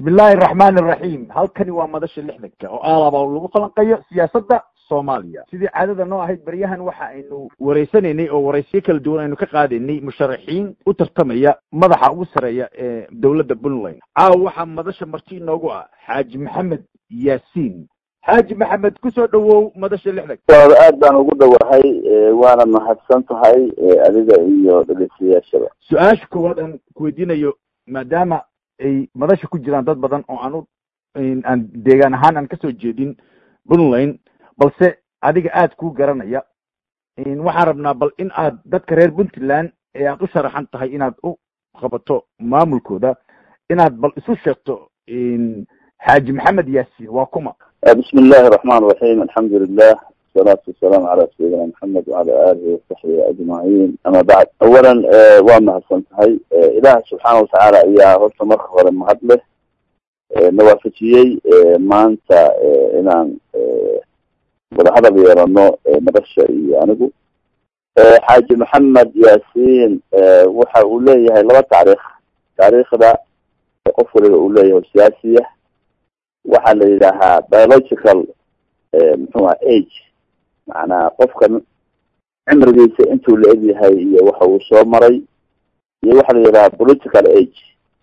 bismillahi araxmaan araxiim halkani waa madasha lixdanka oo aalaba lagu falanqeeyo siyaasadda soomaaliya sidii caadada noo ahayd baryahan waxa aynu wareysanaynay oo waraysiyo kala duwan aynu ka qaadaynay musharaxiin u tartamaya madaxa ugu sareeya ee dowladda puntland caawa waxaa madasha marti inoogu ah xaaji maxamed yaasiin xaaji maxamed kusoo dhawow madasha lixdanka aad baan ugu dhowahay waana mahadsan tahay adiga iyo dhegeystayaashaba su-aasha koowaad aan kuweydiinayo maadaama ay madasha ku jiraan dad badan oo aan u aan deegaan ahaan aan kasoo jeedin puntland balse adiga aad kuu garanaya waxaan rabnaa bal in aad dadka reer puntland ee aad u sharaxan tahay inaad u qabato maamulkooda inaad bal isu sheegto xaaji maxamed yaasiin waa kuma bismi illahi raxmaan raxiim alxamdu lilah wasalaatu wasalaamu calaa sayidina maxamed wacala aalihi wasaxbihi ajmaciin ama bacd awalan waa mahadsan tahay ilaah subxaana watacaala ayaa horta marka hore mahad leh nawaafajiyey maanta inaan wadahadal yeelano madasha iyo anigu xaaji maxamed yaasiin waxa uu leeyahay laba taariikh taariikhda qof waliba uu leeyahay siyaasiya waxaa la yidhaahaa biological muxuu aha age macnaa qofka cimrigiisa intuu la eg yahay iyo waxa uu soo maray iyo waxa la yidhaha political age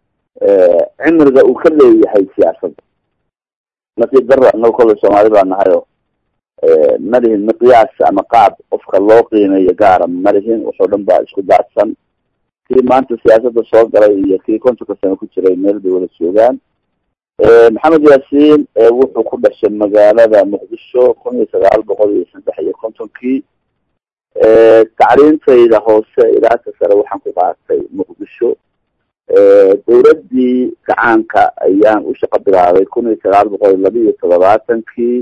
cimriga uu ka leeyahay siyaasadda nasiib dara inago kollay soomaali baa nahayo malihin miqyaas ama qaab qofka loo qiimeeyo gaara malihin waxoo dhan baa isku daadsan kii maanta siyaasadda soo galay iyo kii kontonka sano ku jiray meel bay wada joogaan maxamed yaasiin wuxuu ku dhashay magaalada muqdisho kun iyo sagaal boqol iyo saddex iyo kontonkii tacliintayda hoose ilaaka sare waxaan ku qaatay muqdisho dowladdii gacaanka ayaan u shaqo bilaabay kun iyo sagaal boqol iyo laba iyo toddobaatankii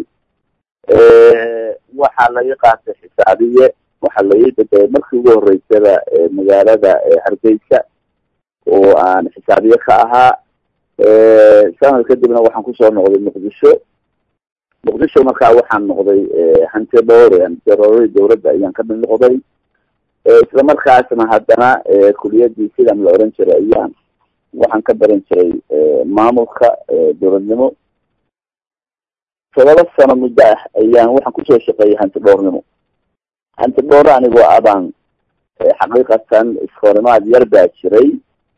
waxaa laga qaatay xisaabiye waxaa laga bedelay markii ugu horeysada magaalada hargeysa oo aan xisaabiye ka ahaa sanad kadibna waxaan kusoo noqday muqdisho muqdisho markaa waxaan noqday hanti dhowre hantiroori dowladda ayaan ka mid noqday isla markaasna haddana kuliyadii sidan la oran jiray ayaan waxaan ka baran jiray maamulka dowladnimo todoba sano muddo ah ayaan waxaan kusoo shaqeeyay hanti dhowrnimo hanti dhowre anigoo abaan xaqiiqatan iskoorimaad yar baa jiray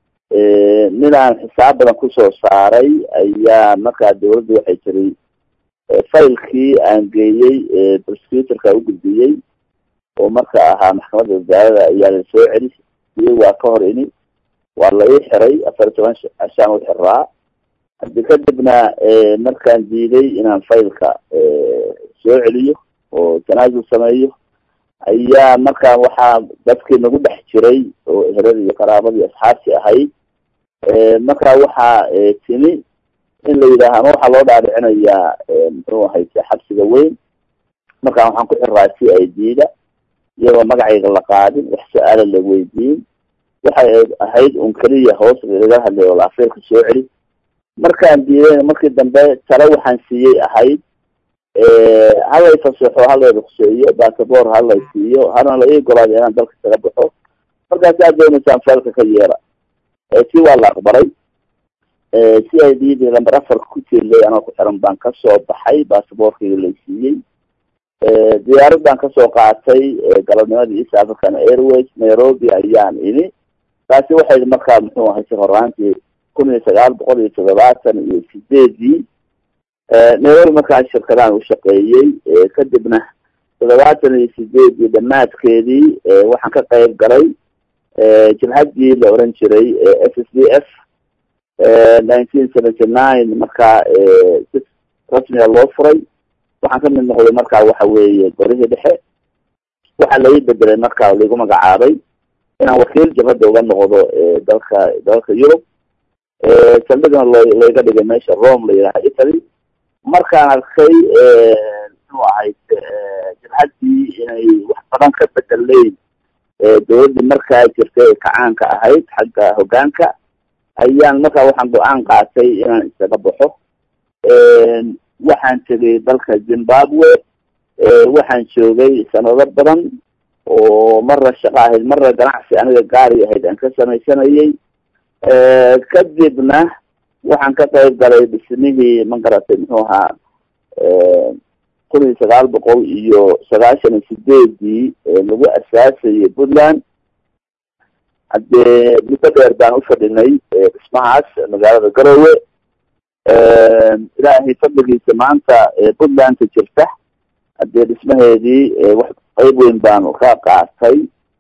nin aan xisaab badan kusoo saaray ayaa markaa dawladda waxay jiray failkii aan geeyey prosecutorka u gudbiyey oo marka ahaa maxkamadda wasaaradda ayaa la soo celi iyo waa ka hor ini waa la ii xiray afar iyo toban cashaan u xiraa hadi kadibna markaan diiday inaan failka soo celiyo oo tanaasul sameeyo ayaa markaa waxaa dadkii nagu dhex jiray oo ehelada iyo qaraabadii asxaabtii ahayd markaa waxaa timi in la yidhaaha ama waxaa loo dhaadhicinayaa muxuu ahayse xabsiga weyn markaa waxaan ku xiraa c i d da iyadoo magacayga la qaadin wax su-aala la weydiin waxay ahayd un keliya hoos laga hadlay oo laafeerka soo celi markaan diidayna markii dambe tale waxaan siiyey ahayd halay fasaxo halay ruqseeyo basaboor halay siiyo halna la ii golaado inaan dalka kaga baxo markaas aad doonaysaan feelka ka yeela si waa la aqbalay c i d d lamber afarka ku jeelay anoo ku xiran baan kasoo baxay basaboorkayga lay siiyey diyaarad baan kasoo qaatay galabnimadii east african airways nairobi ayaan ini taasi waxay markaa muxuu ahay si horaantii kun iyo sagaal boqol iyo toddobaatan iyo sideedii nairobi markaa shirkadaan ushaqeeyey kadibna toddobaatan iyo sideedii dhamaadkeedii waxaan ka qayb galay jabhaddii la oran jiray s s d f nineteen seventy nine markaa si rasmiga loo furay waxaan ka mid noqday markaa waxa weeye gorihii dhexe waxaa lai bedelay markaa laigu magacaabay inaan wakiil jabhadda uga noqdo dalka dalka yurub saldhigna lo laiga dhigay meesha rome la yidhaha italy markaan arkay muxuu ahayd jabhaddii inay wax badan ka bedeleyn dowladdii markaa jirtay ee kacaanka ahayd xagga hoggaanka ayaan markaa waxaan go-aan qaatay inaan isaga baxo waxaan tegay dalka zimbabwe waxaan joogay sanado badan oo marna shaqo ahayd marna ganacsi aniga gaari ahayd aan ka samaysanayay kadibna waxaan ka qayb galay dhismihii ma garatay muxuu ahaa kun iyo sagaal boqol iyo sagaashan iyo sideedii lagu asaasayay puntland haddee muddo dheer baan ufadhinay dhismahaas magaalada garowe ilaahay fadligiisa maanta puntlandka jirta haddee dhismaheedii wax qeyb weyn baanu ka qaatay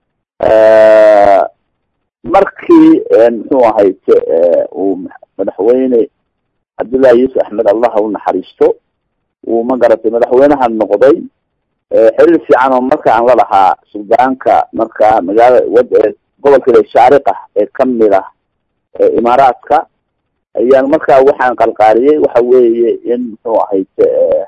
markii muxuu ahayte uu madaxweyne cabdullahi yuusuf axmed allah u naxariisto uu ma garatay madaxweynaha noqday xiriir fiican oo marka aan la lahaa suldaanka marka magaala wad gobolka shaariqa ee kamid ah imaaraadka ayaan markaa waxaan qalqaaliyey waxa weeye in muxuu ahayte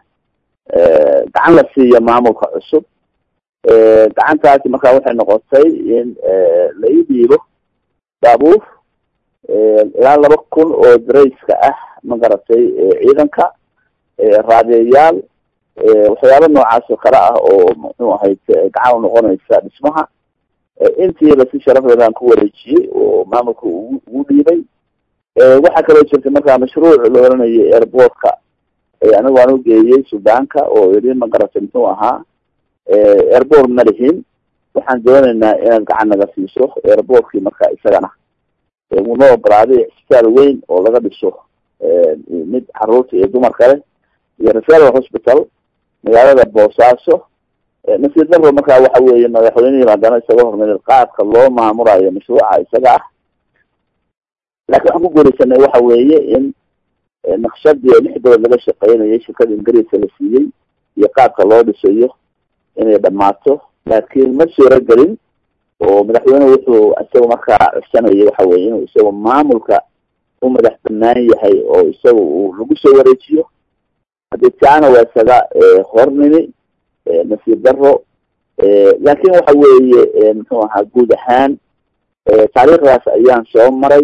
gacan la siiyo maamulka cusub gacantaasi markaa waxay noqotay in la ii dhiibo baabuur ilaa laba kun oo darayska ah ma garatay ciidanka raadeyaal waxyaaba noocaas oo kale ah oo muxuu ahayte gacan u noqonaysa dhismaha intiiba si sharafdeedaan ku wareejiyey oo maamulka ugu ugu dhiibay waxaa kaloo jirtay markaa mashruuc la oranayay airportka anigu aan ugeeyey sudaanka oo yidhi ma garatay muxuu ahaa airport ma lihin waxaan doonaynaa inaad gacan naga siiso airportkii marka isagana unoo ogolaaday isbitaal weyn oo laga dhiso mid caruurta iyo dumarka leh iyo referal hospital magaalada boosaaso nasiir daro markaa waxa weeye madaxweynihii haddana isaga hormarin qaabka loo maamulayo mashruuca isaga ah laakiin waxaan ku guuraysanay waxa weeye in naqshadii lix bilood laga shaqeynayay shirkada ingiriiska la siiyey iyo qaabka loo dhisayo inay dhamaato laakiin ma suuro gelin oo madaxweynehu wuxuu isaga markaa codsanayay waxa weye inuu isaga maamulka u madax banaan yahay oo isaga uu lagu soo wareejiyo haddii taana waa isaga hornimi nasiir daro laakin waxa weeye muxuu ahaa guud ahaan taariikhdaas ayaan soo maray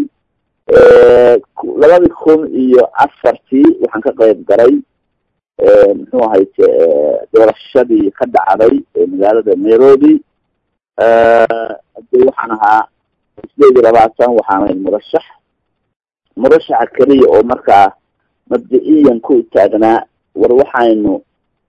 labadii kun iyo afartii waxaan ka qayb galay muxuu ahayte doorashadii ka dhacday magaalada nairobi hadii waxaan ahaa sideed iyo labaatan waxaan ahay murashax murashaxa keliya oo markaa mabda-iyan ku taagnaa war waxaynu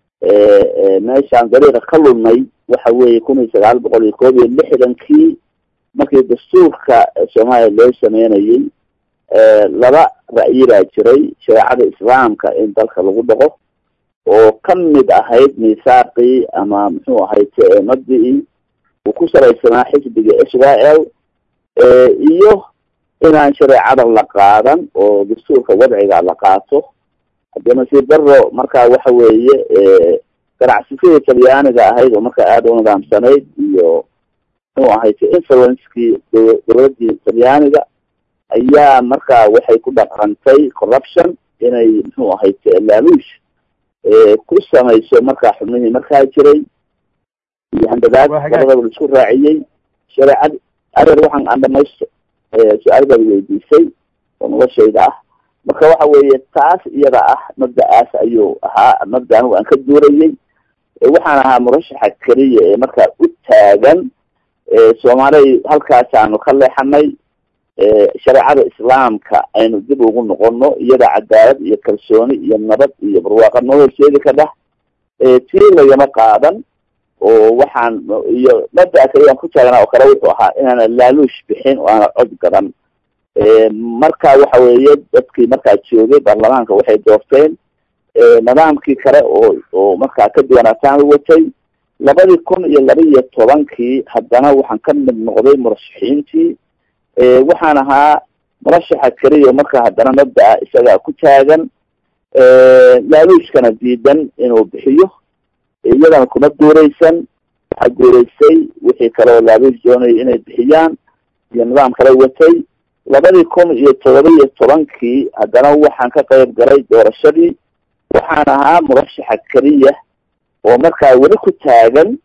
meeshaan dariiqa ka lunay waxa weeye kun iyo sagaal boqol iyo koob iyo lixdankii markii dastuurka soomaaliya loo sameynayay laba ra'yi baa jiray shareecada islaamka in dalka lagu dhaqo oo kamid ahayd misaaqii ama muxuu ahayte mabdi-i uu ku salaysanaa xisbiga israel iyo inaan shareecada la qaadan oo dastuurka wadciga la qaato haddii nasiir daro markaa waxa weeye ganacsisadii talyaaniga ahayd oo markaa aada u nidaamsanayd iyo muxuu ahayte influencekii dowladii talyaaniga ayaa markaa waxay ku dhaqantay corruption inay muxuu ahayte laaluush ku samayso markaa xubnihii markaa jiray iyo handadaad labadaba la isku raaciyey shareecad areer waxaan aan dhamaysto su-aal baad weydiisay oo noloshayda ah marka waxa weeye taas iyada ah mabda-aas ayuu ahaa mabda anigu aan ka duurayay waxaan ahaa murashaxa keliya ee markaa u taagan soomaaliya halkaasaanu ka leexanay shareecada islaamka aynu dib ugu noqono iyada cadaalad iyo kalsooni iyo nabad iyo barwaaqa noo horseedi ka dhah tii lagama qaadan oo waxaan iyo mabda kaliyaan ku taagnaa oo kale wuxuu ahaa inaana laaluush bixin oo aana cod gadan marka waxa weeye dadkii markaa joogay baarlamaanka waxay doorteen nidaamkii kale oo oo markaa ka duwanaataan watay labadii kun iyo laba iyo tobankii haddana waxaan ka mid noqday murashaxiintii waxaan ahaa murashaxa keliya marka haddana mabda-a isagaa ku taagan laaluushkana diidan inuu bixiyo iyadana kuma guuraysan waxaa guuraysay wixii kale oo laaluush doonaya inay bixiyaan iyo nidaam kale watay labadii kun iyo todoba iyo tobankii haddana waxaan ka qayb galay doorashadii waxaan ahaa murashaxa keliya oo markaa weli ku taagan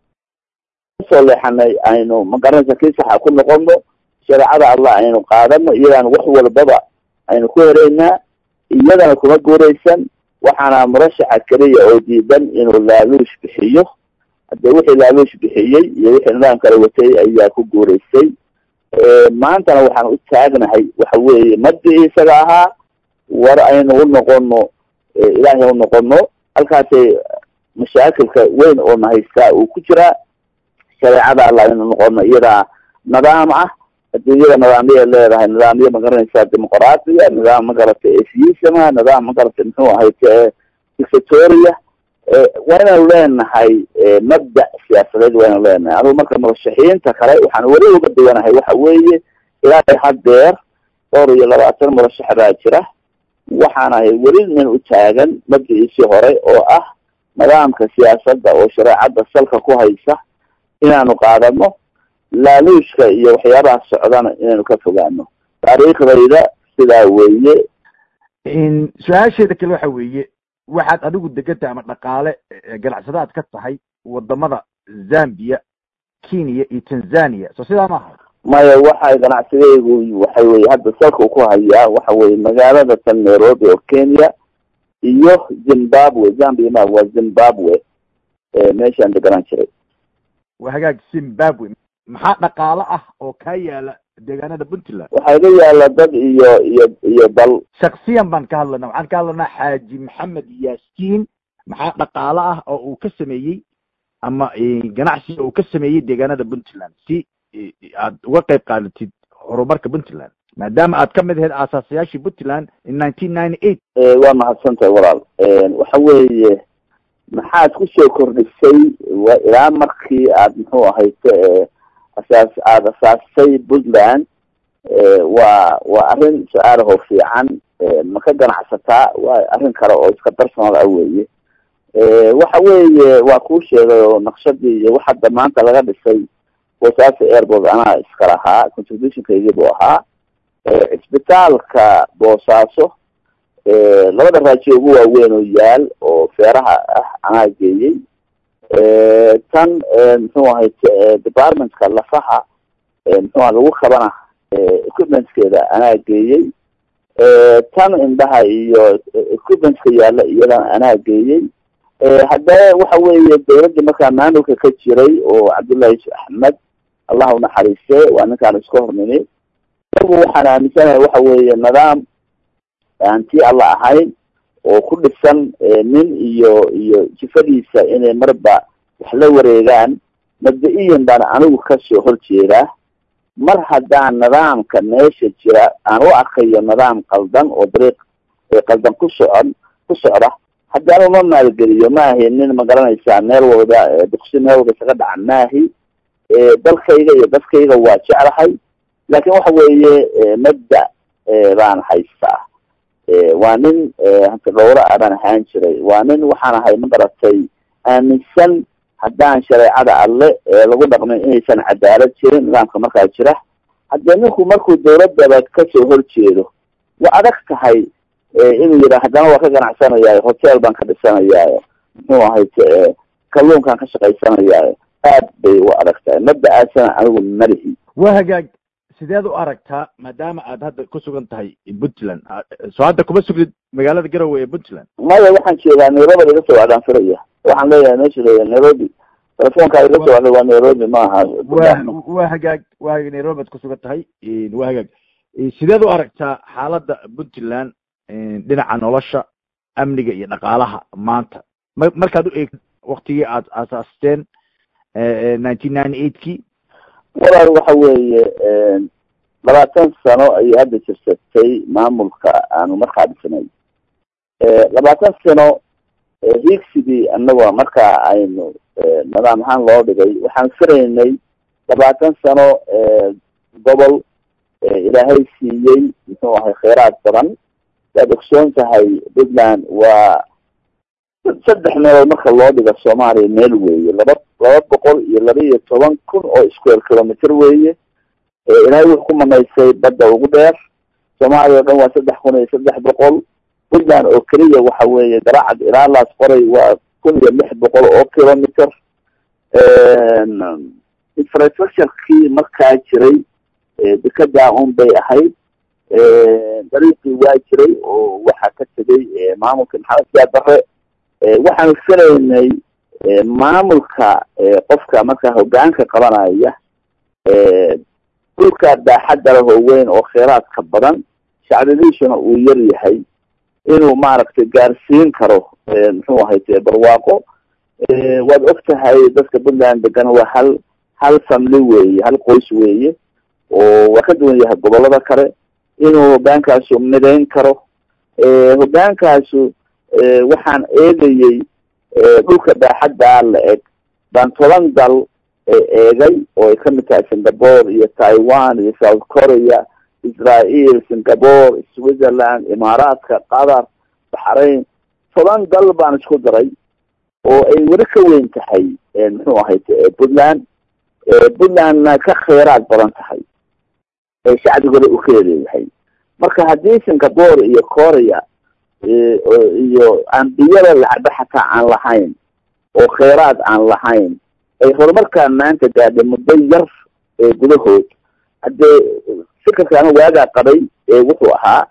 kasoo leexanay aynu magaranaysa kii saxa ku noqono shareecada allah aynu qaadano iyadaan wax walbaba aynu ku heraynaa iyadana kuma guuraysan waxaana murashaxa keliya oo diidan inuu laaluush bixiyo hadee wixii laaluush bixiyey iyo wixii nidaam kale watay ayaa ku guuraysay maantana waxaan u taagnahay waxa weeye mabdii isaga ahaa war aynu u noqono ilaahay u noqono halkaasay mashaakilka weyn oo na haystaa uu ku jiraa shareecada alla aynu noqono iyadaa nidaam ah adduunyada nidaamyay leedahay nidaamyo magaranaysaa dimuqraatiya nidaam magarata atheisma nidaam magarata muxuu ahayte dictatoria waa inaynu leenahay mabda siyaasadeed waa inaynu leenahay anugu marka murashaxiinta kale waxaan weli uga duwanahay waxa weeye ilaa haddeer dhowr iyo labaatan murashax baa jira waxaanahay weli nin u taagan mabdiciisii hore oo ah nidaamka siyaasadda oo shareecadda salka ku haysa inaanu qaadano laaluushka iyo waxyaabaha socdana inaynu ka fogaano taariikhdayda sidaa weeye su-aasheeda kale waxa weeye waxaad adigu deganta ama dhaqaale ganacsadaad ka tahay wadamada zambia kenya iyo tanzania soo sidaa maaha maya waxay ganacsigaygu waxa weye hadda salka ku hayaa waxa weye magaalada tan nairobi oo kenya iyo zimbabwe zambia ma waa zimbabwe meeshaan deganaan jiray waa hagaag zimbabwe maxaa dhaqaale ah oo kaa yaala deegaanada puntland waxaa iga yaala dad iyo iyo iyo dal shaksiyan baan ka hadlanaa waxaan ka hadlanaa xaaji maxamed yaasiin maxaa dhaqaale ah oo uu ka sameeyey ama ganacsiga uu ka sameeyey deegaanada puntland si aad uga qayb qaadatid horumarka puntland maadaama aad ka mid ahayd aasaasayaashii puntland in nineteen ninety eight waa mahadsantahay walaal waxa weeye maxaad kusoo kordhisay wa ilaa markii aad muxuu ahayte asaas aada asaasay puntland waa waa arrin su-aalaho fiican ma ka ganacsataa waa arrin kale oo iska personal ah weeye waxa weeye waa kuu sheegay oo naqshadii iyo waxadda maanta laga dhisay boosaaso airport anaa iska lahaa contributionkaygii buu ahaa cisbitaalka boosaaso labada raajiyo ugu waaweyn oo yaal oo feeraha ah anaa geeyey tan muxuu ahay departmentka lafaha muxuuha lagu kabana equipmentskeeda anaa geeyey tan indhaha iyo equipmentska yaalla iyadana anaa geeyey haddana waxa weeye dawladdii markaa maamulka ka jiray oo cabdullahi axmed allah unaxariiste waa ninkaan iska hornimi isagu waxaan aaminsanahay waxa weeye nidaam aan tii alla ahayn oo ku dhisan nin iyo iyo jifadiisa inay marba wax la wareegaan mabda-iyan baan anigu kasoo horjeedaa mar haddaan nidaamka meesha jira aan u arkayo nidaam qaldan oo dariiq qaldan ku socon ku socda haddaan uma maalgeliyo maahi nin magaranaysaa meel walba duqsi meel walba isaga dhaca maahi dalkayga iyo dadkayga waa jeclahay laakin waxa weeye mabda baan haystaa waa nin hanti dhowra a baan ahaan jiray waa nin waxaan ahay magaratay aaminsan haddaan shareecada alle lagu dhaqmin inaysan cadaalad jirin nidaamka markaa jira haddee ninku markuu dawladaba kasoo horjeedo waa adag tahay inuu yidha haddana waa ka ganacsanayaayo hotel baan ka dhisanayaayo muxuu ahay kalluunkaan ka shaqaysanayaayo aad bay u adag tahay mabda-aasana anigu malihi waa hagaag sideed u aragtaa maadaama aad hadda ku sugan tahay puntland soo hadda kuma sugid magaalada garowe ee puntland maya waxaan jeedaa nairobi iga soo wacdaan filaya waxaan leeyahay meesha leeya nairobi telefonkaa iga soo wacday waa nairobi maaha wa waa hagaag waa hagaag nairobi ad ku sugan tahay waa hagaag sideed u aragtaa xaaladda puntland dhinaca nolosha amniga iyo dhaqaalaha maanta ma markaad u eegtid waktigii aad aasaasteen nineteen ninety eight kii walaal waxa weeye labaatan sano ayay hadda jirsatay maamulka aanu markaa dhisnay labaatan sano hiigsigii anagoo markaa aynu nidaam ahaan loo dhigay waxaan firaynay labaatan sano gobol ilaahay siiyey muxuu ahay kheyraad badan waad ogsoon tahay puntland waa saddex meelood marka loo dhiga soomaaliya meel weeye laba laba boqol iyo laba iyo toban kun oo square kilometer weeye ilaahay wuxuu ku manaysay badda ugu dheer soomaaliya o dhan waa saddex kun iyo saddex boqol puntland oo keliya waxa weeye garacad ilaa laas qoray waa kun iyo lix boqol oo kilometer infrastructurekii markaa jiray dekedaa un bay ahayd dariiqii waa jiray oo waxaa ka tegay maamulka maxamed siyaa bare waxaanu filaynay maamulka qofka markaa hogaanka qabanaya dhulka daaxadda lahoo weyn oo kheyraadka badan shacbadiisuna uu yar yahay inuu maaragtay gaarsiin karo muxuu ahayte barwaaqo waad og tahay dadka puntland degan waa hal hal family weeye hal qoys weeye oo waa ka duwan yahay gobolada kale inuu hogaankaasu midayn karo hogaankaasu waxaan eegayey dhulka baaxaddaa la eg baan toban dal eegay oo ay kamid tahay singapore iyo taiwan iyo south korea israel singapore switzerland imaaraadka qatar baxrain toban dal baan isku daray oo ay weli ka weyn tahay muxuu ahayte puntland puntlandna ka kheyraad badan tahay ee shacbigooda u kala leeyahay marka haddii singapore iyo korea iyo ambiyada lacba xataa aan lahayn oo kheyraad aan lahayn ay horumarkaa maanta gaadhay muddo yar ee gudahood haddee fikirka ama waagaa qabay wuxuu ahaa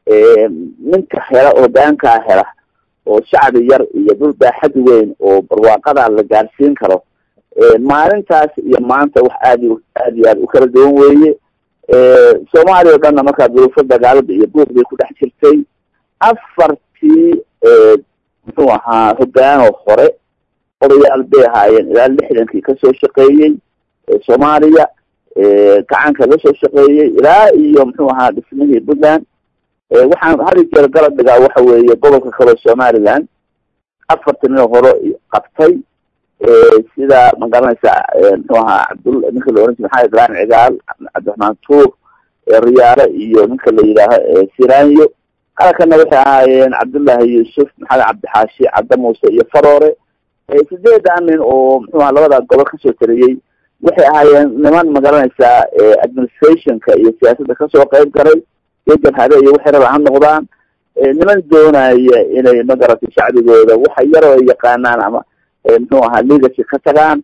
ninka hela hogaankaa hela oo shacbi yar iyo dhul baaxad weyn oo barwaaqadaa la gaarsiin karo maalintaas iyo maanta wax aad aad iyo aad u kala duwan weeye soomaaliya o dhanna markaa duruufo dagaalada iyo buuq bay ku dhex jirtay afartii muxuu ahaa hogaanoo hore odayaal bay ahaayeen ilaa lixdankii kasoo shaqeeyey soomaaliya gacanka la soo shaqeeyey ilaa iyo muxuu ahaa dhismihii puntland waxaan hari jeer galab dhigaa waxa weeye gobolka kaleo somaliland afartii nin hore qabtay sida ma garanaysa muxuu ahaa cabdul ninka la oran jira maxamed ibrahim cigaal cabdiraxmaan tuur riyaale iyo ninka la yidhaaho siranyo qaarkana waxay ahaayeen cabdullaahi yuusuf maxamed cabdixaashi cabda muuse iyo faroore sideedan nin oo muxuu aha labada gobol kasoo tariyey waxay ahaayeen niman ma garanaysaa administrationka iyo siyaasadda kasoo qeyb galay iyo jabhade iyo waxay rabaan ha noqdaan niman doonaya inay magaratay shacbigooda waxa yaroo ay yaqaanaan ama muxuu ahaa legacy ka tagaan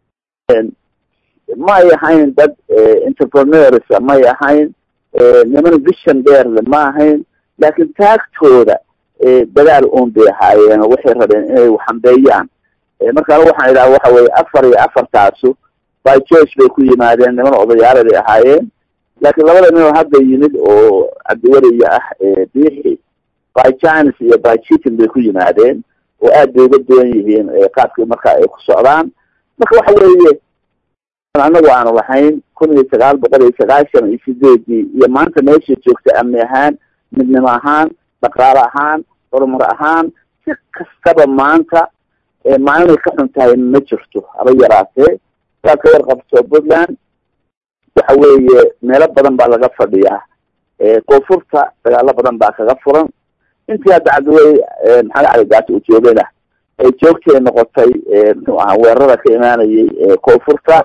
may ahayn dad entrepreneurs may ahayn niman vision dheerle ma ahayn laakiin taagtooda dadaal un bay ahaayeen waxay rabeen inay waxambeeyaan markaan waxaan idhaha waxa weye afar iyo afartaasu by george bay ku yimaadeen niman odayaala bay ahaayeen laakiin labada ninoo hadda yimid oo cabdiweliya ah biixi by chines iyo by chitin bay ku yimaadeen oo aad bay uga duwan yihiin qaabkii marka ay ku socdaan marka waxa weeye anagu aanu lahayn kun iyo sagaal boqol iyo sagaashan iyo sideedii iyo maanta meesha joogta amni ahaan midnimo ahaan dhaqaale ahaan horumar ahaan si kastaba maanta maalinay ka xun tahay ma jirto haba yaraatee saad ka warqabto puntland waxa weeye meelo badan baa laga fadhiyaa koonfurta dagaalo badan baa kaga furan intii hadda cabdiwey maxamed cali gaati uu joogayna ay joogtay noqotay muxuu ahaa weerarada ka imaanayay koonfurta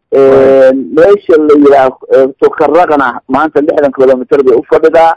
meesha la yidhaaho tukaraqna maanta lixdan kilomitr bay ufadhidaa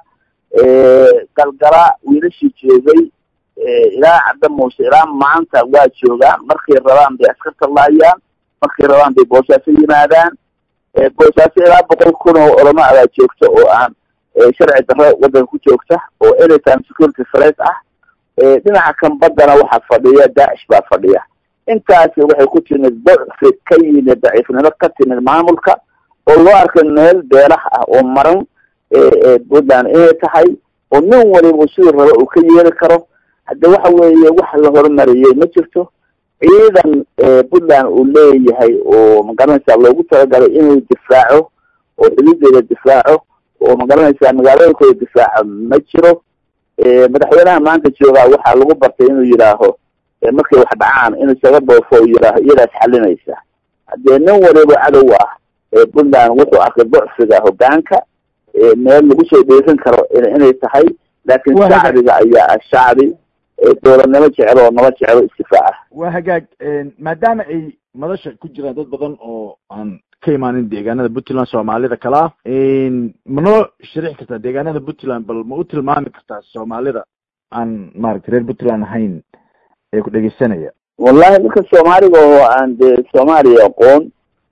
galgala wiilashii joogay ilaa cabda muuse ilaa maanta waa joogaan markay rabaan bay askarta laayaan markay rabaan bay boosaaso yimaadaan boosaaso ilaa boqol kun oo olama abaa joogta oo aan sharci darro waddanka ku joogta oo anytime security threat ah dhinaca kan baddana waxaa fadhiya daacish baa fadhiya intaasi waxay ku timid dacfi ka yimid daciifnimo ka timid maamulka oo loo arkay meel beelaha ah oo maran puntland inay tahay oo nin waliba siduu rabo uu ka yeeli karo hadde waxa weeye wax la horumariyey ma jirto ciidan puntland uu leeyahay oo magaranaysaa loogu talagalay inuu difaaco oo xuduudeeda difaaco oo magaranaysaa magaalooyinkooda difaaco ma jiro madaxweynaha maanta joogaa waxaa lagu bartay inuu yidhaaho markay wax dhacaan inuu isaga dhoofo u yidhaaho iyadaas xalinaysa haddee nin waliba cadow ah puntland wuxuu arkay docfiga hogaanka meel lagu soo dheerin karo inay tahay laakiin shacbiga ayaa ah shacbi dowladnimo jecel oo naba jecelo istifaaca waa hagaag maadaama ay madasha ku jiraan dad badan oo aan ka imaanin deegaanada puntland soomaalida kale ah ma noo sharixi kartaa deegaanada puntland bal ma u tilmaami kartaa soomaalida aan maaragtay reer puntland ahayn ee ku dhegeysanaya wallahi ninka soomaaliga oo aan dee soomaaliya aqoon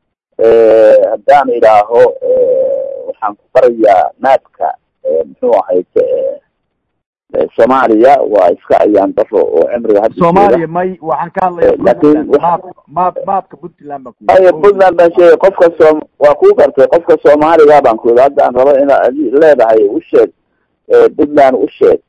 haddaan idhaaho waxaan ku barayaa naadka muxuu ahayd soomaaliya waa iska ayaan daro oo cimriga hadda soomaaliya may waxaan ka hadlaya Laakiin maap maap maapka puntland baan ku ay puntland baan sheegay qofka soom waa ku gartay qofka soomaaliga baan ku yidhi hadda aan rabo inaad adi leedahay u sheeg puntland u sheeg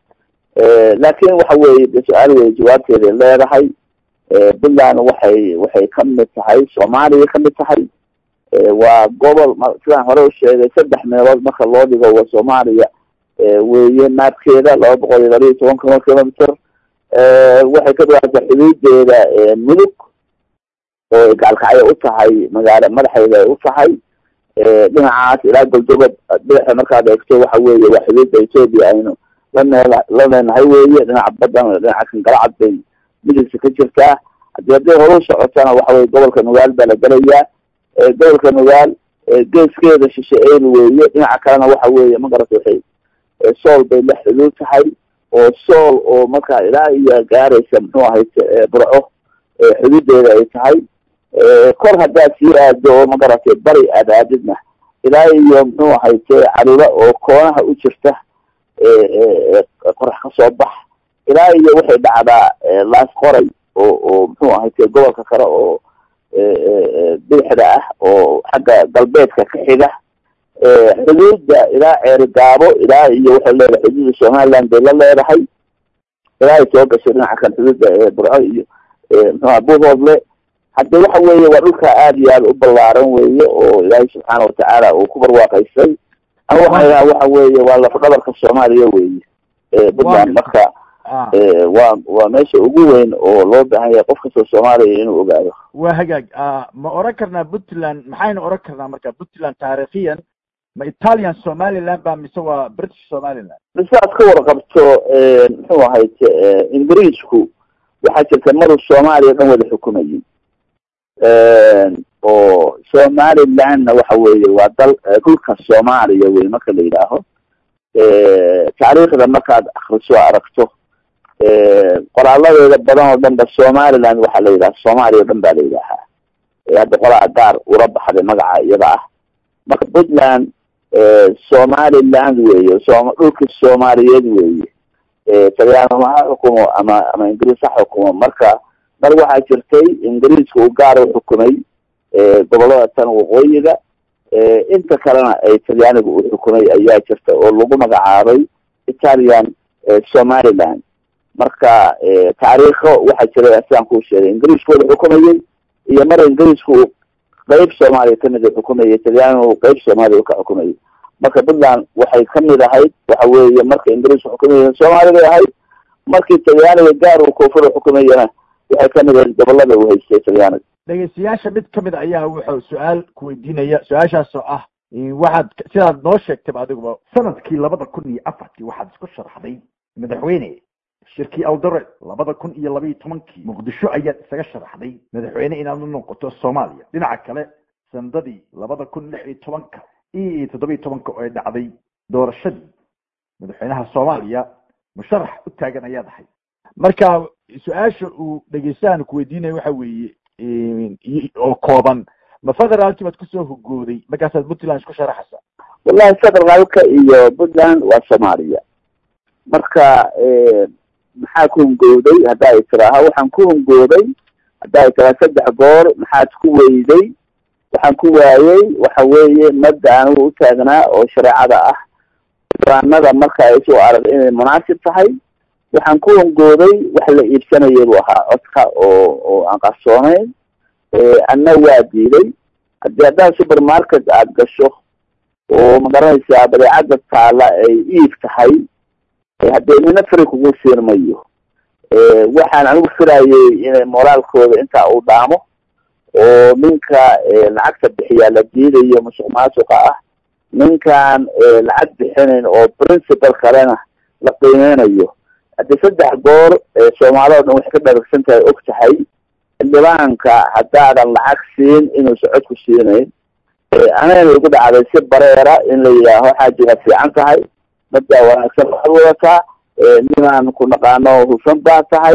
laakin waxa weye de su-aal wey jawaabteeday leedahay puntland waxay waxay kamid tahay soomaaliya kamid tahay waa gobol sidaan hore u sheegay saddex meelood marka loo dhigo wa soomaaliya weeye naabkeeda laba boqol iyo laba iyo toban kilo kilometer waxay ka dhawaata xuduudeeda mudug oo gaalkacyo u tahay magaalo madaxeeda ay u tahay dhinacaas ilaa goldobad dhinaca markaad eegto waxa weeye waa xuduudda ethoopia aynu lanee la leenahay weeye dhinaca badan dhinaca kan galacad bay midigta ka jirtaa hadii hadday horu socotana waxa weye gobolka nugaal baa la gelayaa gobolka nugaal geeskeeda shishe el weeye dhinaca kalena waxa weeye magarata waxay sool bay la xuduud tahay oo sool oo markaa ilaa iyo gaaraysa muxuu ahayd burco xuduudeeda ay tahay kor haddaad sii aado oo magaratay bari aad aadidna ilaa iyo muxuu ahayte calula oo koonaha u jirta qorax kasoo bax ilaa iyo waxay dhacdaa laas qoray oo oo muxuu ahayte gobolka kale oo bidixda ah oo xagga galbeedka ka xiga xuduudda ilaa ceerigaabo ilaa iyo waxay leedahay xuduudda somaliland bay la leedahay ilaa ay soo gashay dhinaca kan xuduudda burco iyo mxuha buhoodle hadde waxa weeye waa dhulka aada iyo aada u ballaaran weeye oo ilaahay subxaana watacaala uu ku barwaaqaystay ama waxaa ihaha waxa weeye waa lafdhabarka soomaaliya weeye puntland marka waa waa meesha ugu weyn oo loo baahan yahay qof kastoo soomaaliya inuu ogaado waa hagaag ma oran karnaa puntland maxaynu oran karnaa marka puntland taariikhiyan ma italian somaliland ba mise waa british somaliland mise aad ka warqabto muxuu ahayd ingiriisku waxaa jirta maruu soomaaliya dhan wada xukumayay oo somalilandna waxa weeye waa dal dhulka soomaaliya wey marka la yidhaaho taariikhda markaad akriso aragto qoraaladeeda badan oo dhan ba somaliland waxaa la yidhaha soomaaliya o dhan baa la yidhaahaa hadda qolaa gaar ula baxday magaca iyada ah marka puntland somaliland weeye som dhulkii soomaaliyeed weeye talyaanuma ha xukumo ama ama ingiriis ha xukumo marka mar waxaa jirtay ingiriiska uu gaar u xukumay gobolada tan waqooyiga inta kalena ay talyaaniga uu xukumay ayaa jirta oo lagu magacaabay italian somaliland marka taariikho waxaa jiray sidaan kuu sheegay ingiriisku wada xukumayay iyo mar ingiriisku uu qeyb soomaaliya kamid u xukumayay talyaaniga uu qeyb soomaaliya u ka xukumayay marka puntland waxay kamid ahayd waxa weeye marka ingiriisku xukumayay soomaaliya bay ahayd markii talyaaniga gaar uu koonfur u xukumayana waxay kamid ahayd gobolada uu haystay talyaaniga dhegeystayaasha mid kamid ayaa wuxuu su-aal kuweydiinaya su-aashaas oo ah waxaad sidaad noo sheegtayba adiguba sanadkii labada kun iyo afartii waxaad isku sharaxday madaxweyne shirkii aldore labada kun iyo laba iyo tobankii muqdisho ayaad isaga sharaxday madaxweyne inaad u noqoto soomaaliya dhinaca kale sanadadii labada kun lix iyo tobanka iyo toddoba iyo tobanka oo ay dhacday doorashadii madaxweynaha soomaaliya musharax u taagan ayaad ahay marka su-aasha uu dhegeystahan kuweydiinaya waxa weeye oo kooban ma federaalkii baad kusoo hogooday markaasaad puntland isku sharaxaysa wallahi federaalka iyo puntland waa soomaaliya marka maxaa ku hungowday hadda ay tiraaha waxaan ku hungooday hadda ay tiraa saddex goor maxaad ku weyday waxaan ku waayey waxa weeye madda anigu u taagnaa oo shareecada ah ibaanada marka ay soo arag inay munaasib tahay waxaan ku hungooday wax la iibsanaya buu ahaa codka oo oo aan qarsoonayn anna waa diiday haddii haddaad supermarket aada gasho oo magaranaysaa badeecadda taala ay iib tahay haddee nina fri kugu siin mayo waxaan anigu firayay inay moraalkooda intaa uu dhaamo oo ninka lacagta bixiyaa la diidayo musuq maasuqa ah ninkaan lacag bixinayn oo principal kalena la qiimeynayo haddii saddex goor soomaalida o dhan waxay ka dharagsan tahay og tahay xildhibaanka haddaadan lacag siin inuusa cod ku siinayn anayna igu dhacday si bareera in la yidhaaho xaajiga fiican tahay maddaa wanaagsan waxaad wadataa ninaan ku naqaano hufan baa tahay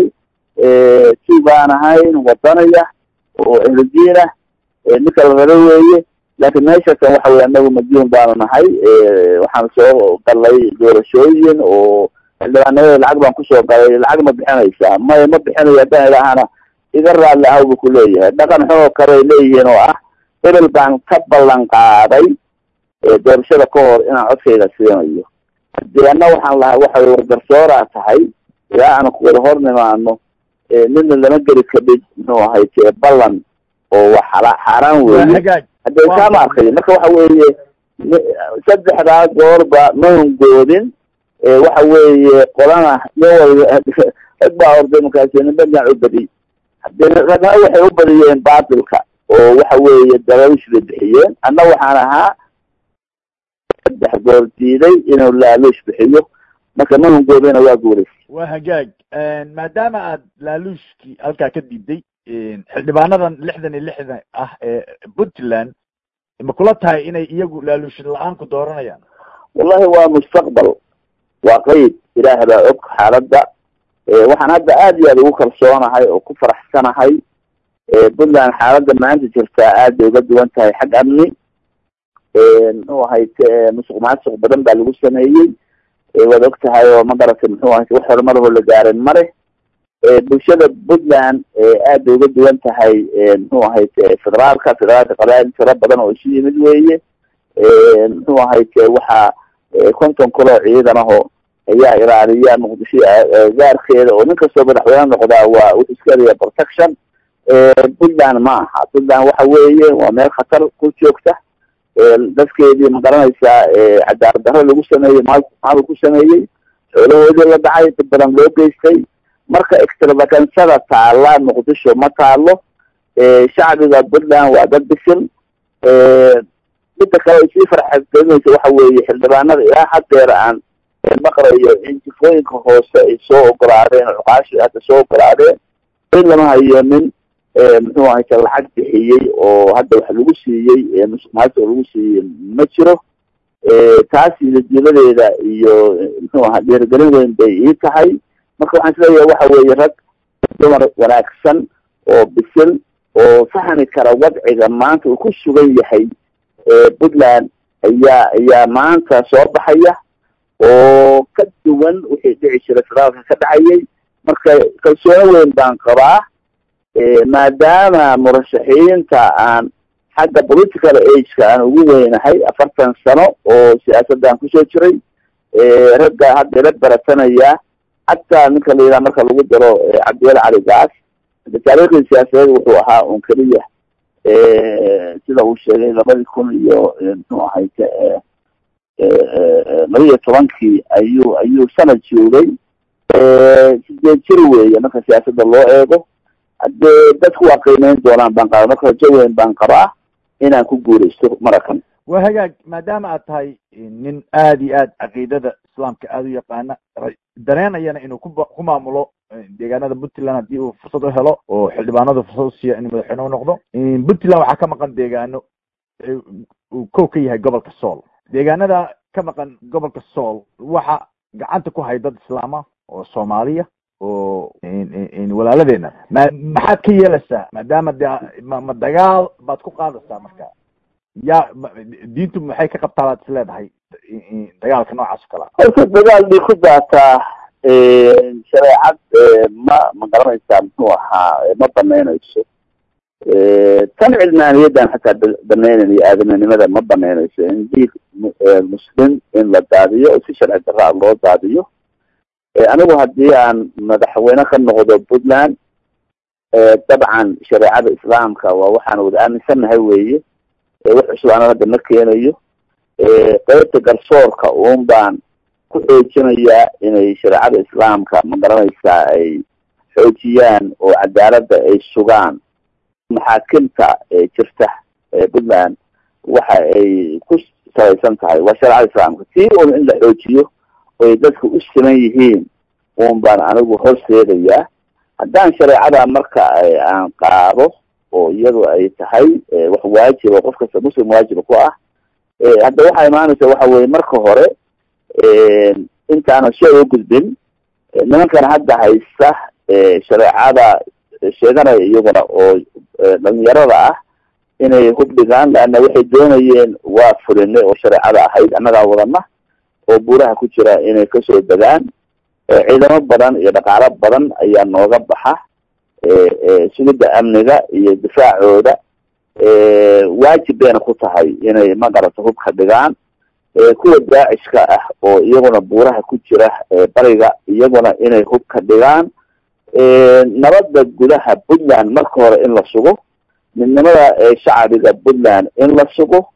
si baan ahayn wadanaya oo ehludiin ah ninka la raba weeye laakiin meeshaasan waxa weye anagu majuun baanu nahay waxaan soo galay doorashooyin oo xildhibaanimada lacag baan kusoo galay lacag ma bixinaysaa may ma bixinayo haddaan idhaahana iga raadli ahaw bu ku leeyahay dhaqan xunoo kale ay leeyihiin oo ah hebel baan ka ballan qaaday doorashada ka hor inaan codkayga siinayo hadii ana waxaan lahaa waxay wargarsooraa tahay ilaa aan kuwada hor nimaano nina lama geli kadhig muxuu ahayte ballan oo wa xala xaaraan weeye hadee kaama arkayo marka waxa weeye saddexdaa goorba ma hongoodin waxa weeye qolana nin rag baa orday markaasi ninba dhinac u badiy hadee ragna waxay u badiyeen baatilka oo waxa weeye dalaishbay bixiyeen anna waxaan ahaa saddex goor diiday inuu laaluush bixiyo marka ma hongoodina waa guulays waa hagaag maadaama aad laaluushkii halkaa ka diiday xildhibaanadan lixdan iyo lixdan ah ee puntland ma kula tahay inay iyagu laaluush la-aan ku dooranayaan wallahi waa mustaqbal waa qeyb ilaah baa og xaaladda waxaan hadda aad iyo aad ugu kalsoonahay oo ku faraxsanahay puntland xaaladda maanta jirtaa aad bay uga duwan tahay xag amni muxuu ahayte musuq maasuq badan baa lagu sameeyey waad og tahay oo ma garatay muxuu ahayte wax horumarahoo la gaarin mare bulshada puntland aad bay uga duwan tahay muxuu ahayte federaalka federaalka qabail tiro badan oo isu yimid weeye muxuu ahayte waxaa konton kaloo ciidan aho ayaa ilaaliya muqdisho gaarkeeda oo nin kastoo madaxweyne noqdaa waa wuxuu iska helaya protection puntland ma aha puntland waxa weeye waa meel khatar ku joogta dadkeedii ma garanaysaa cadaalad darro lagu sameeyey maal maal ku sameeyey xoolahoodii la dhacay dad badan loo geystay marka extravagansada taala muqdisho ma taalo shacbiga puntland waa dad bisil midda kale ay sii farxadgelinaysa waxa weeye xildhibaanada ilaa hadeer aan maqlayo in jifooyinka hoose ay soo ogolaadeen cuqaashi hadda soo ogolaadeen in lama hayo nin muxuu ahayta lacag bixiyey oo hadda wax lagu siiyey musuq maasuq lagu siiyey ma jiro taasi natiijadeeda iyo muxuu aha dhiirigelin weyn bay ii tahay marka waxaan isleeyahay waxa weeye rag dumar wanaagsan oo bisil oo fahmi kara wadciga maanta uu ku sugan yahay puntland ayaa ayaa maanta soo baxaya oo ka duwan wixii dhici jiray federaalka ka dhacayay marka kalsoono weyn baan qabaa maadaama murashaxiinta aan xagga political ageka aan ugu weynahay afartan sano oo siyaasaddan kusoo jiray ragga hadda ila baratanaya xataa ninka la yidhaha marka lagu daro cabdiweli cali gaas taariikhdii siyaasadeed wuxuu ahaa un keliya sida uu sheegay labadii kun iyo muxuu ahayte laba iyo tobankii ayuu ayuu sanad joogay sideed jir weeye marka siyaasadda loo eego haddee dadku waa qiimeyn doonaan baan qabaa marka rajo weyn baan qabaa inaan ku guuraysto marakan waa hagaag maadaama aad tahay nin aada iyo aad caqiidada islaamka aada u yaqaana dareenayana inuu ku ku maamulo deegaanada puntland haddii uu fursad u helo oo xildhibaanadu fursad usiiya inuu madaxweyne u noqdo puntland waxaa ka maqan deegaano uu kow ka yahay gobolka sool deegaanada ka maqan gobolka sool waxa gacanta ku hay dad islaama oo soomaaliya oo walaaladeena ma maxaad ka yeelaysaa maadaama de ma ma dagaal baad ku qaadaysaa marka ya diintu maxay ka qabtaa baad is leedahay dagaalka noocaas o kalea horta dagaal bay ku daataa shareecad ma ma garanaysaa muxuu ahaa ma banaynayso tan cilmaaniyadan xataa banaynan iyo aadaminimada ma banaynayso in diig muslim in la daadiyo oo si sharci daraa loo daadiyo anigu haddii aan madaxweyne ka noqdo puntland dabcan shareecada islaamka waa waxaan wada aaminsannahay weeye wax cusub ana hadda ma keenayo qeybta garsoorka uun baan ku xoojinayaa inay shareecada islaamka ma garanaysaa ay xoojiyaan oo cadaaladda ay sugaan maxaakimta jirta puntland waxa ay ku salaysan tahay waa shareecada islaamka tii un in la xoojiyo oy dadka u siman yihiin un baan anigu horseedayaa haddaan shareecada marka aan qaado oo iyadu ay tahay wax waajiba qof kasta muslim waajiba ku ah hadda waxaa imaanaysa waxa weye marka hore intaanan soo u gudbin nimankan hadda haysta shareecada sheeganaya iyaguna oo dhalinyarada ah inay hubdhigaan leanna waxay doonayeen waa fulinay oo shareecada ahayd annagaa wadana oo buuraha ku jira inay kasoo degaan ciidamo badan iyo dhaqaalo badan ayaa nooga baxa sugidda amniga iyo difaacooda waajib bayna ku tahay inay magarato hubka dhigaan kuwa daacishka ah oo iyaguna buuraha ku jira bariga iyaguna inay hub ka dhigaan nabadda gudaha puntland marka hore in la sugo midnimada shacbiga puntland in la sugo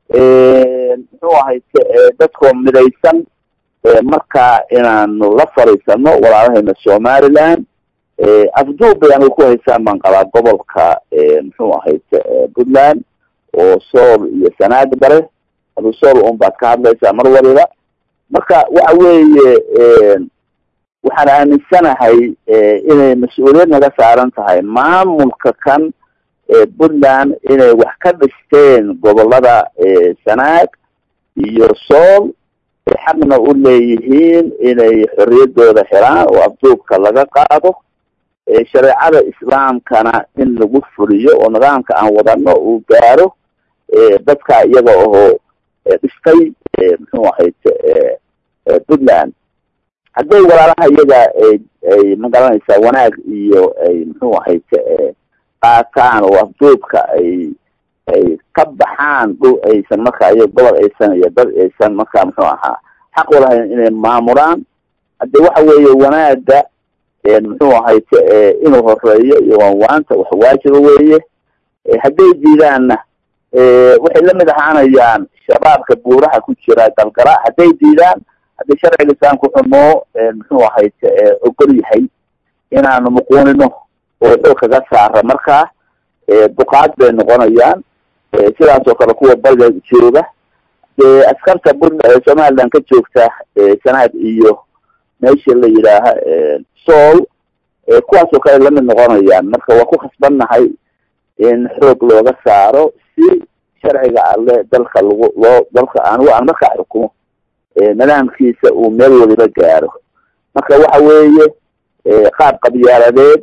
muxuu ahay dadkoo midaysan markaa inaanu la fariisano walaalahayna somaliland afduub bay anigu ku haysaan baan qabaa gobolka muxuu ahayd puntland oo sool iyo sanaag bare adu sool un baad ka hadlaysaa mar waliba marka waxa weeye waxaan aaminsanahay inay mas-uuliyad naga saaran tahay maamulka kan puntland inay wax ka dhisteen gobolada sanaag iyo sool xaqna u leeyihiin inay xorriyaddooda helaan oo afduubka laga qaado shareecada islaamkana in lagu fuliyo oo nidaamka aan wadano uu gaaro dadka iyaga oo dhistay muxuu ahayd puntland hadday walaalaha iyaga ay magaranaysaa wanaag iyo ay muxuu ahayd qaataan oo afduubka ay ay ka baxaan dhul aysan markaa iyo gobol aysan iyo dad aysan markaa muxuu ahaa xaq walahayn inay maamulaan hadde waxa weeye wanaaga muxuu ahayd inuu horeeyo iyo waanwaanta wax waajiba weeye hadday diidaanna waxay lamid ahaanayaan shabaabka buuraha ku jira galgala hadday diidaan haddii sharciga islaamka wuxuu noo muxuu ahayd ogol yahay inaanu muquunino oo xoog kaga saara markaa duqaad bay noqonayaan sidaas oo kale kuwa bariga jooga dee askarta puntland somaliland ka joogta sanaad iyo meesha la yidhaaha sool kuwaas oo kale lamid noqonayaan marka waa ku khasbannahay in xoog looga saaro si sharciga alle dalka lagu loo dalka anigu aan markaa xukumo nidaamkiisa uu meel waliba gaaro marka waxa weeye qaab qabyaaladeed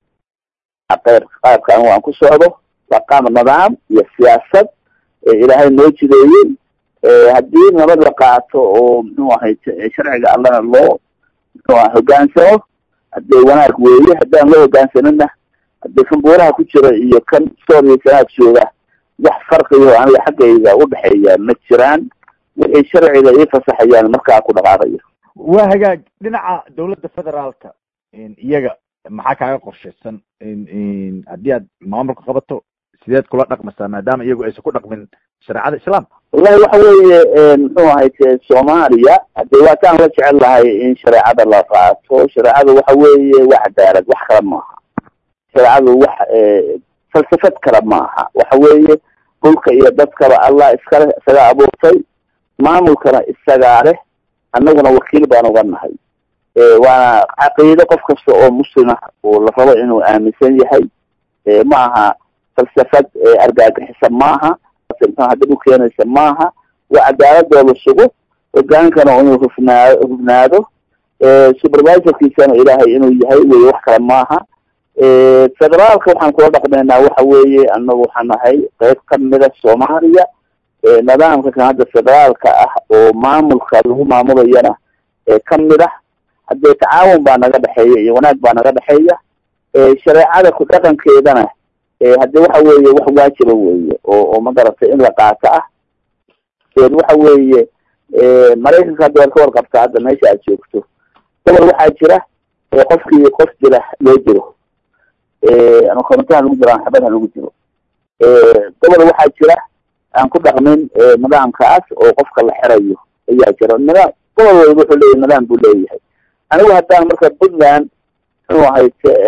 qeyb qaabka anigu aan ku socdo waa qaab nidaam iyo siyaasad ilaahay noo jideeyey haddii nabad la qaato oo muxuu ahayd sharciga allana loo muxuu aha hogaansamo haddee wanaag weeye haddaan loo hogaansanina haddee kan buuraha ku jira iyo kan sool iyo sanaad jooga wax farqiyo aniga xaggayga udhexeeya ma jiraan waxay sharciga ii fasaxayaan markaa ku dhaqaaqayo waa hagaag dhinaca dawladda federaalka iyaga maxaa kaaga qorshaysan haddii aad maamulka qabato sideed kula dhaqmaysaa maadaama iyagu aysan ku dhaqmin shareecada islaamka wallahi waxa weeye muxuu ahayd soomaaliya hadee waataan la jecel lahay in shareecada la qaato shareecadu waxa weeye waa cadaalad wax kale maaha shareecadu wax falsafad kale maaha waxa weeye dhulka iyo dadkaba allah iskale isagaa abuurtay maamulkana isagaa leh annaguna wakiil baan uga nahay waana caqiide qof kasta oo muslima oo la rabo inuu aaminsan yahay ma aha falsafad argagixisa maaha hadib u keenaysa maaha waa cadaaladooda sugo hogaankana inuu hufnaa hufnaado supervisorkiisana ilaahay inuu yahay wey wax kale maaha federaalka waxaan kula dhaqmaynaa waxa weeye anagu waxaan nahay qeyb kamida soomaaliya nidaamka kan hadda federaalka ah oo maamulka lagu maamulayana kamid ah haddee tacaawun baa naga dhexeeya iyo wanaag baa naga dhexeeya shareecada ku dhaqankeedana hadde waxa weeye wax waajiba weeye oo oo magarata in la qaato ah waxa weeye maraykanka hadda waad ka warqabtaa hadda meesha aad joogto gobol waxaa jira qofkii qof jira loo jiro ama korontaha lagu jiro ama xabadha lagu jiro gobol waxaa jira aan ku dhaqmin nidaamkaas oo qofka la xerayo ayaa jira nidaam gobol waliba wuxuu leeyahy nidaam buu leeyahay anigu haddaan marka puntland muxuu ahayd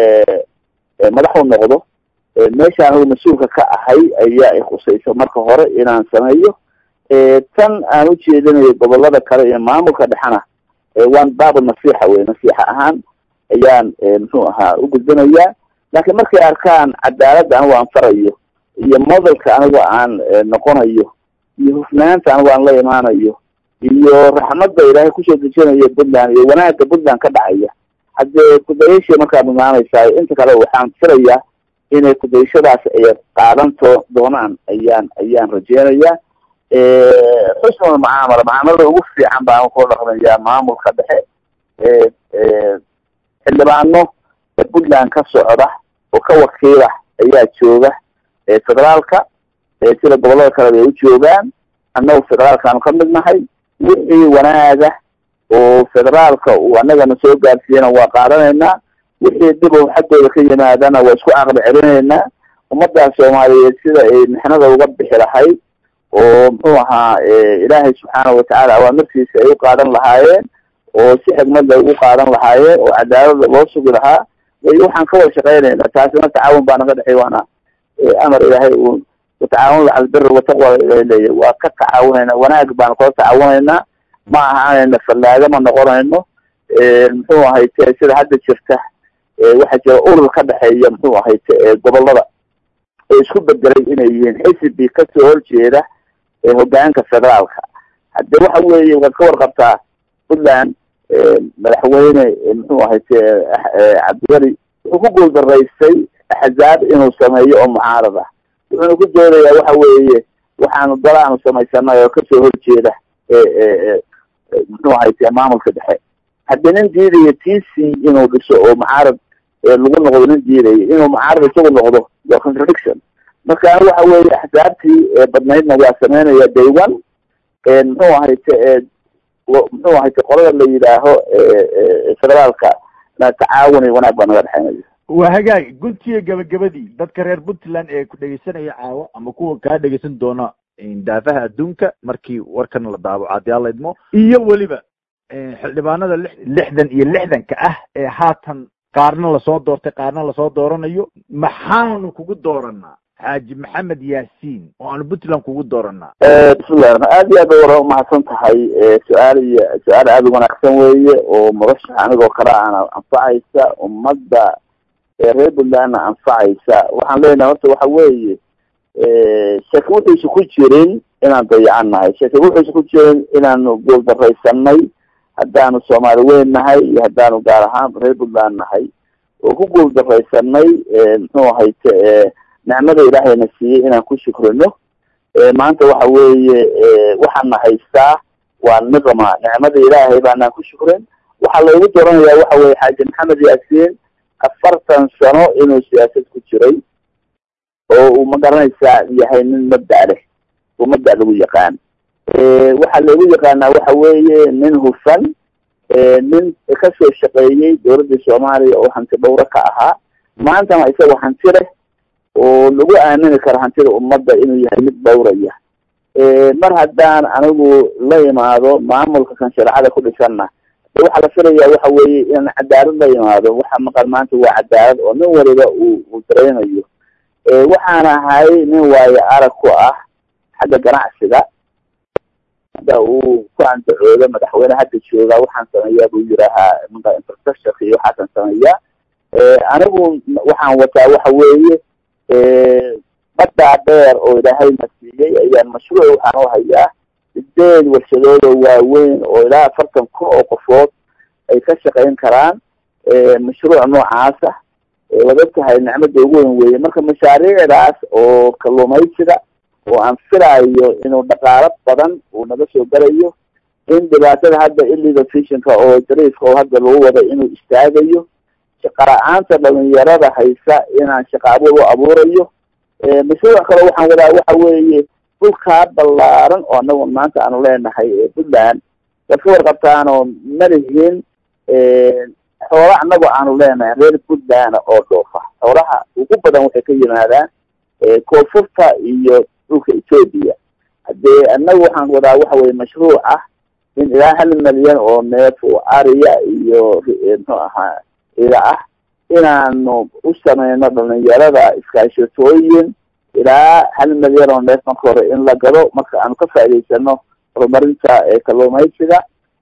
madaxu noqdo meesha anigu mas-uulka ka ahay ayaa ikhusaysa marka hore inaan sameeyo tan aan ujeedinayo gobolada kale iyo maamulka dhexena waan baab nasiixa wey nasiixa ahaan ayaan muxuu ahaa u gudbinayaa laakiin markay arkaan cadaaladda anigu aan farayo iyo modelka anigu aan noqonayo iyo hufnaanta anigu aan la imaanayo iyo raxmadda ilaahay kusoo dejinayo puntland iyo wanaagga puntland ka dhacaya haddee kudayashii markaad imaanaysaa inta kale waxaan filayaa inay kudayashadaas ay qaadanto doonaan ayaan ayaan rajeynayaa xusnul mucaamala mucaamalada ugu fiican baan kula dhaqmayaa maamulka dhexe xildhibaano puntland ka socda oo ka wakiila ayaa jooga federaalka sida gobolada kaleba ay u joogaan annagu federaalkaanu ka mid nahay wixii wanaaga oo federaalka uu annagana soo gaarsiiyana waa qaadanaynaa wixii dhib oo xaggooda ka yimaadana waa isku caqli celinaynaa ummadda soomaaliyeed sida ay mixnada uga bixi lahayd oo muxuu ahaa ilaahay subxaana watacaala awaamirtiisa ay u qaadan lahaayeen oo si xigmad ay ugu qaadan lahaayeen oo cadaalada loo sugi lahaa way waxaan ka wada shaqeynaynaa taasina tacaawun baa naga dhexey waana amar ilaahay uu watacaawun cala albiri wataqwa ilahay leeyahy waa ka tacaawunayna wanaag baanu kala tacaawunaynaa ma ahaanayna fallaaga ma noqonayno muxuu ahayte sida hadda jirta waxaa jira urur ka dhexeeya muxuu ahayte gobolada ee isku bedelay inay yihiin xisibi kasoo horjeeda hogaanka federaalka hadde waxa weeye waad ka warqabtaa puntland madaxweyne muxuu ahayte cabdiweli wuxuu ku guuldaraystay axzaab inuu sameeyo oo mucaarad ah wuxuuna ku doodayaa waxa weeye waxaanu dalaanu samaysanay oo kasoo horjeeda muxuu ahayte maamulka dhexe haddii nin diidaya t c inuu dhiso oo mucaarad lagu noqdo nin diidaya inuu mucaarad isagu noqdo waa contradiction marka waxa weeye axsaabtii badnaydna waa sameynaya day one muxuu ahayte muxuu ahayte qolada la yidhaaho federaalka tacaawuni wanaag baa naga dhexeynaya waa hagaag guntiga gabagabadii dadka reer puntland ee ku dhegeysanaya caawo ama kuwa kaa dhegeysan doona daafaha adduunka markii warkan la daabaco haddii alla idmo iyo weliba xildhibaanada lix lixdan iyo lixdanka ah ee haatan qaarna lasoo doortay qaarna lasoo dooranayo maxaanu kugu dooranaa xaaji maxamed yaasiin oo aanu puntland kugu dooranaa bismillahi aad iyo aad ba wara umahadsan tahay su-aal iyo su-aal aada u wanaagsan weeye oo murashax anigoo kale ana anfacaysa ummadda reer puntlandna anfacaysa waxaan leenahay horta waxa weeye shaki wuxuusa ku jirin inaan dayacan nahay shaki wuxuusa ku jirin inaanu guuldaraysanay haddaanu soomaali weyn nahay iyo haddaanu gaar ahaan reer puntland nahay oo ku guuldaraysanay muxuu ahayte nicmada ilaahayna siiyey inaan ku shukrino maanta waxa weeye waxaana haystaa waa niqma nicmada ilaahay baanaan ku shukrin waxaa loogu dooranayaa waxa weye xaaji maxamed yaasiin afartan sano inuu siyaasad ku jiray oo uu magaranaysaa yahay nin mabda leh oo mabda lagu yaqaan waxaa loogu yaqaanaa waxa weeye nin hufan nin kasoo shaqeeyey dowladda soomaaliya oo hanti dhowro ka ahaa maantana isagoo hanti leh oo lagu aamini karo hantida ummadda inuu yahay mid dhowraya mar haddaan anigu la imaado maamulka kan shareecada ku dhisanna waxaa la filayaa waxa weeye inaan cadaalad la imaado waxa maqan maanta waa cadaalad oo nin waliba uu uu dareynayo waxaan ahay nin waayo arag ku ah xagga ganacsiga hadda uu ku andacoodo madaxweyne hadda jooga waxaan sameeyaa buu yidhaahaa maka infrastructure iyo waxaasan sameeyaa anigu waxaan wataa waxa weeye baddaa dheer oo ilaahayna siiyey ayaan mashruuc waxaan u hayaa sideed warshadood oo waaweyn oo ilaa afartan kun oo qofood ay ka shaqayn karaan mashruuc noocaasa waad og tahay nicmada ugu weyn weeye marka mashaariicdaas oo kalluumaysiga oo aan filaayo inuu dhaqaalo badan uu naga soo galayo in dhibaatada hadda illegal fishinka oo dariifka oo hadda lagu wada inuu istaagayo shaqala-aanta dhalinyarada haysa inaan shaqa abuur u abuurayo mashruuc kale waxaan wadaa waxa weeye dhulkaa ballaaran oo anagu maanta aanu leenahay puntland waad ka warqabtaanoo malihiin xoola anagu aanu leenahay reer puntland oo dhoofa xoolaha ugu badan waxay ka yimaadaan koonfurta iyo dhulka ethoopia haddee anagu waxaan wadaa waxa weye mashruuc ah in ilaa hal milyan oo neef oo ariya iyo muxuu ahaa ila ah inaanu u sameyno dhalinyarada iskaashatooyin ilaa hal milyan oo neef marka hore in la gado marka aanu ka faa'idaysano horumarinta kalluumaysiga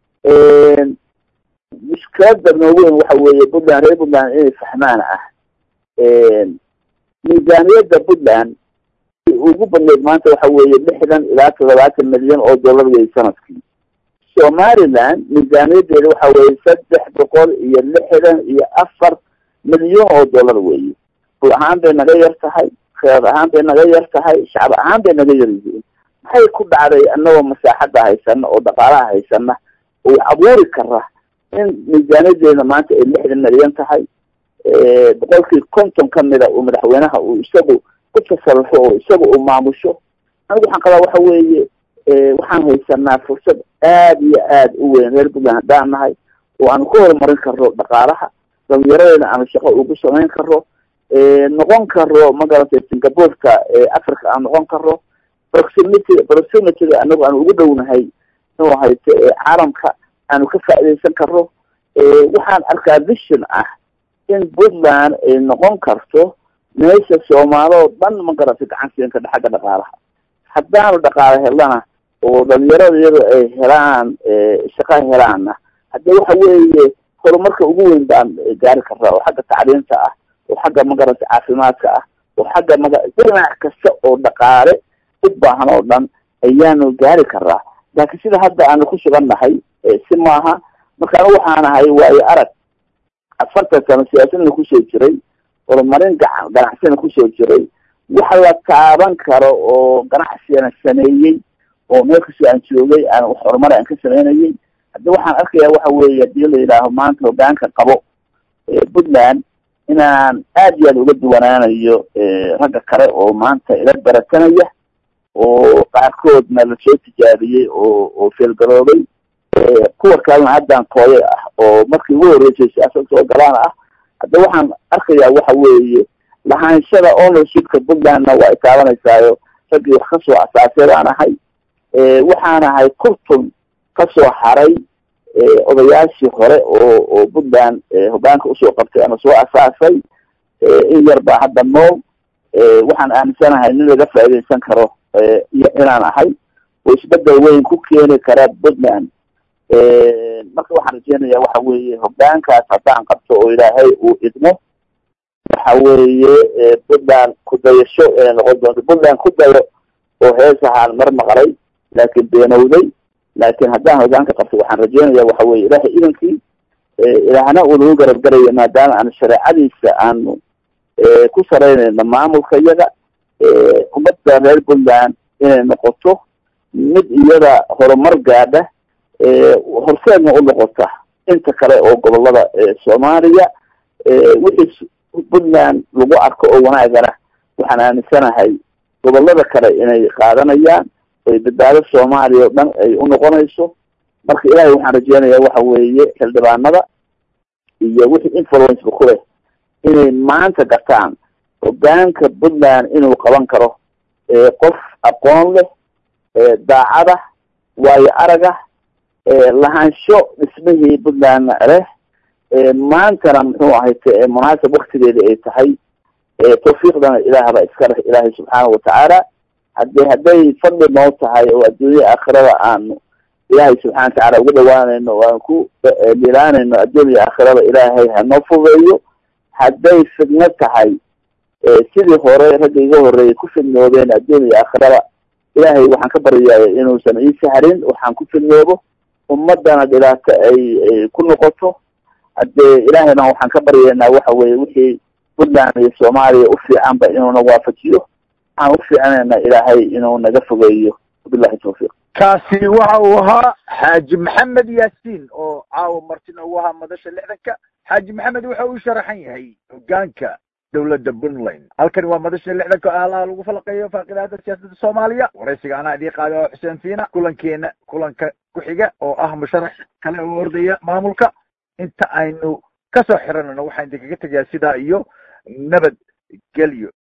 mushkilada noogu weyn waxa weeye puntland reer puntland inay fahmaan ah miisaaniyadda puntland ugu badneyd maanta waxa weeye lixdan ilaa toddobaatan milyan oo dollar wey sanadkii somaliland miisaaniyadeeda waxa weeye saddex boqol iyo lixdan iyo afar milyan oo dollar weeye bul ahaan bay naga yar tahay kheyraad ahaan bay naga yar tahay shacab ahaan bay naga yar yihiin maxay ku dhacday anagoo masaaxadda haysana oo dhaqaalaha haysana oo abuuri kara in miisaaniyadeeda maanta ay lixdan milyan tahay boqolkii konton kamida uu madaxweynaha uu isagu ku tasarufo oo isaga uu maamusho anigu waxaan qabaa waxa weeye waxaan haysanaa fursad aad iyo aad u weyn reer puntland haddaan nahay oo aanu ku horumarin karno dhaqaalaha dhalinyaradeena aanu shaqo ugu samayn karo noqon karo magaratay singaporeka africa aan noqon karo proximity proximityga anagu aanu ugu dhownahay inuu hayto caalamka aanu ka faaidaysan karo waxaan arkaa vision ah in puntland ay noqon karto meesha soomaali oo dhan magaratay gacan siin karta xagga dhaqaalaha haddaanu dhaqaalo helana oo dhalinyarada iyado ay helaan shaqa helaana hadde waxa weeye horumarka ugu weyn baan gaari karaa oo xagga tacliinta ah oo xagga magarata caafimaadka ah oo xagga maga dhinac kasta oo dhaqaale u baahan oo dhan ayaanu gaari karaa laakiin sida hadda aanu ku sugan nahay si maaha marka anu waxaan ahay waayo arag afartan sano siyaasadna kusoo jiray horumarin gaca ganacsina kusoo jiray wax la taaban karo oo ganacsigana sameeyey oo meel kastoo aan joogay aan wax horumar aan ka sameynayay haddi waxaan arkayaa waxa weeye hadii la yidhaaho maanta hogaanka qabo puntland inaan aad iyo aad uga duwanaanayo ragga kale oo maanta ila baratanaya oo qaarkoodna lasoo tijaabiyey oo oo feelgaroobay kuwa kalena haddaan kooye ah oo markii ugu horreysay siyaasad soo galaan ah hadda waxaan arkayaa waxa weeye lahaanshada ownershipka puntlandna waa ay taabanaysayo raggii wax kasoo asaasay baan ahay waxaan ahay kurtun kasoo haray odayaashii hore oo oo puntland hogaanka usoo qabtay ama soo asaasay in yar baa hadda nool waxaan aaminsanahay nin laga faaidaysan karo iyo inaan ahay oo isbedel weyn ku keeni kara puntland marka waxaan rajeynaya waxa weeye hogaankaas haddaan qabto oo ilaahay uu idmo waxa weeye puntland kudayasho inay noqon doonto puntland ku dayo oo hees ahaan mar maqlay laakiin beenowday laakiin haddaan hogaanka qabto waxaan rajeynaya waxa weye ilaahay idankii ilaahna uu nagu garab garaya maadaama aan shareecadiisa aanu ku saraynayno maamulka iyaga ummadda reer puntland inay noqoto mid iyada horumar gaadha horseedna u noqota inta kale oo gobolada soomaaliya wixii puntland lagu arko oo wanaagana waxaan aaminsanahay gobolada kale inay qaadanayaan oy badbaado soomaaliya o dhan ay u noqonayso marka ilahay waxaan rajeynaya waxa weeye xildhibaanada iyo wixii influenceka ku leh inay maanta gartaan hogaanka puntland inuu qaban karo qof aqoon leh daacada waayo araga lahaansho dhismihii puntlandna leh maantana muxuu ahayte munaasab waktigeeda ay tahay tawfiiqdana ilaahba iska leh ilaahay subxaana watacaala hade hadday fadli noo tahay oo adduunya aakhirada aanu ilaahay subxana watacaala ugu dhawaanayno o aan ku lilaanayno adduunya aakhirada ilaahay hanoo fudeeyo hadday fidno tahay sidii hore ragga iga horeeyay ku fidnoobeen adduunya aakhirada ilaahay waxaan ka baryaaya inuusan ii sahlin waxaan ku fidnoobo ummadana dhibaato ay ku noqoto hadee ilaahayna waxaan ka baryaynaa waxa weye wixii puntland iyo soomaaliya u fiicanba inuuna waafajiyo waxaan u fiicnayna ilaahay inuu naga fogeeyo wabillahi tawfiiq kaasi waxa uu ahaa xaaji maxamed yaasiin oo caawa martina uu ahaa madasha lixdanka xaaji maxamed waxa uu sharaxan yahay hogaanka dawladda puntland halkani waa madasha lixdanka oo aalaha lagu falaqeeyo faaqidaada siyaasadda soomaaliya waraysiga anaa idii qaada oo xuseen fiina kulankeena kulanka ku xiga oo ah musharax kale oo ordaya maamulka inta aynu kasoo xiranano waxaan idinkaga tegayaa sidaa iyo nabad gelyo